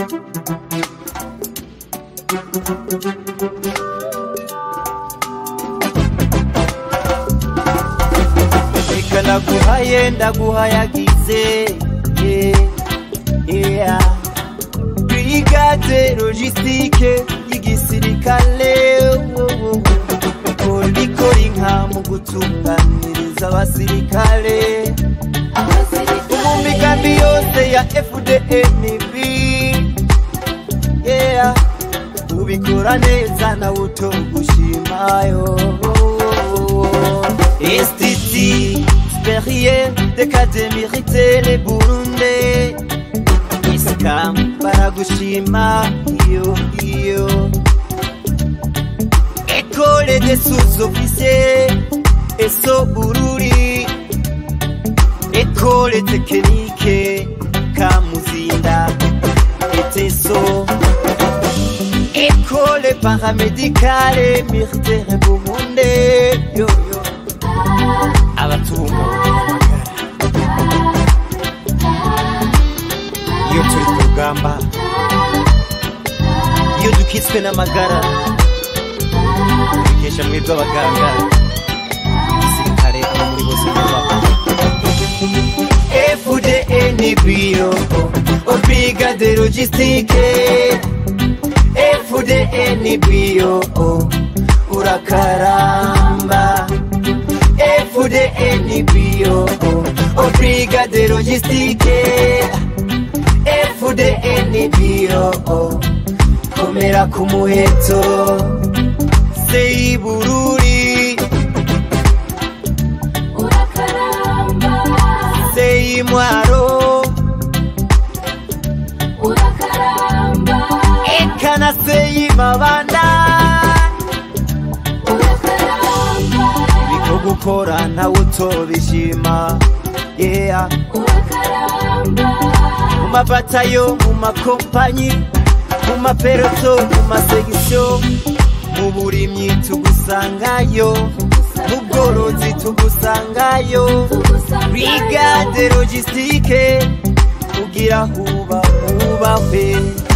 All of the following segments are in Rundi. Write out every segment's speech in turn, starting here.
reka ndaguhaye ndaguhayagize yeah, yeah. brigade logistique y'igisirikale ikora inka mu gutunganiriza abasirikale mu migambi yose ya fdnb yeah. ubikora neza nawe utogushimayo institut supérieur de cadre militaire burunde iskam baragushima iyo iyo école des sous-officiers eso bururi école technique kamuzinda eteso école paramédicale militaire burundi yo yo abatumva iyo turi ku rugamba iyo dukitswe n'amagara tubikesha mwebwe abaganga igisirikare abo muri bose nyabako fdnbio brigade logistique fdnbio urakaramba fdnbio brigade logistique fdnbio komera ku muheto seyibururi seyimwaro ekana seyimabanda biko gukora ntawe utobishima yeah. mu mabatayo mu makompanyi mu maperoto mu masegisiyo mu burimyi tugusangayo mu bworozi tugusangayo brigade logistique kugira huba hubahwe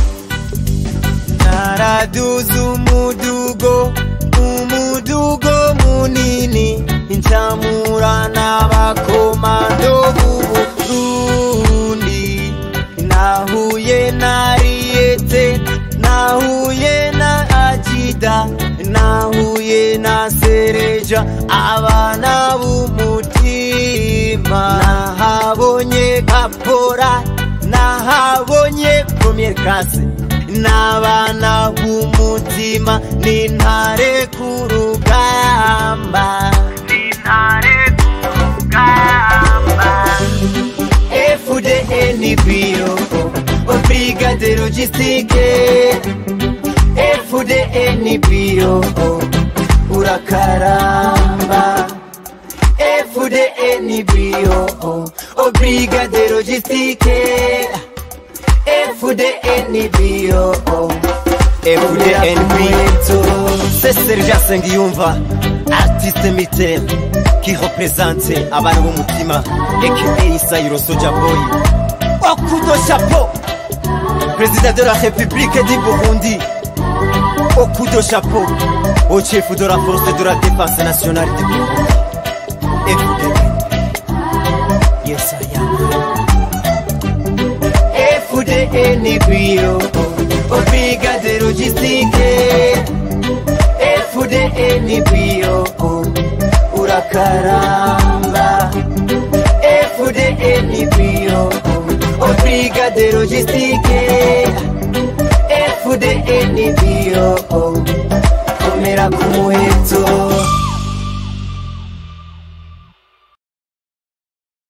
naraduza umudugo umudugo munini incamura n'abakomando b'uburundi nahuye na riyete nahuye na ajida nahuye na sereja abana b'umutima nahabonye kapora nahabonye premier classe n'abana b'umutima n'intare ku rugamba n'intare ku rugamba fdnbio brigade logistique fdnbio urakaramba fdnbio brigade logistique fdnbio fdnbio c'est sergent sengiyumva artiste militaire qui représente abana b'umutima aka isayiro soja boy okudo chapeau président de la république du burundi okudo chapeau au chef de la force de la défense nationale du burundi fdn yes i am FDNBio Brigade Logistique FDNBio Urakaramba FDNBio Brigade Logistique FDNBio Komera ku muheto